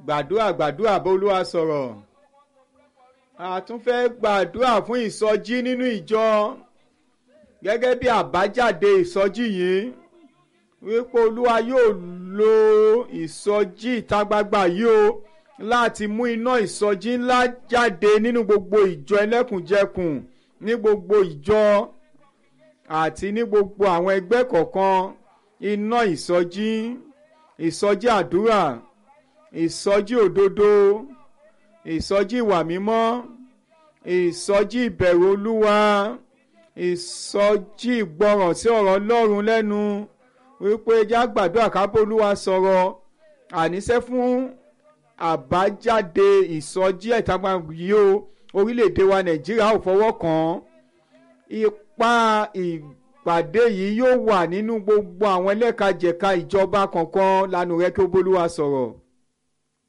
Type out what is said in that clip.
gbàdúrà gbàdúrà bólúwa sọ̀rọ̀ a tún fẹ́ gbàdúrà fún ìsọjí nínú ìjọ gẹ́gẹ́ bí àbájáde ìsọjí yìí wípé olúwa yóò lo ìsọjí ìta gbangba yìí o láti mú iná ìsọjí ńlá jáde nínú gbogbo ìjọ ẹlẹ́kùnjẹkùn ní gbogbo ìjọ àti ní gbogbo àwọn ẹgbẹ́ kọ̀ọ̀kan iná ìsọjí ìsọjí àdúrà ìsọjí òdodo ìsọjí ìwà mímọ́ ìsọjí ìbẹ̀rù olúwa ìsọjí ìgbọràn sí ọ̀rọ̀ ọlọ́run lẹ́nu wípé já gbàdúrà kábó olúwa sọ̀rọ̀ àníṣe fún àbájáde ìsọjí ìtagbà yìí o orílẹ̀-èdè wa nàìjíríà ò fọwọ́ kàn án ipa ìpàdé yìí yóò wà nínú gbogbo àwọn ẹlẹ́kajẹ̀ka ìjọba kọ̀ọ̀kan lánàá rẹ kí ó bólúwa sọ̀rọ̀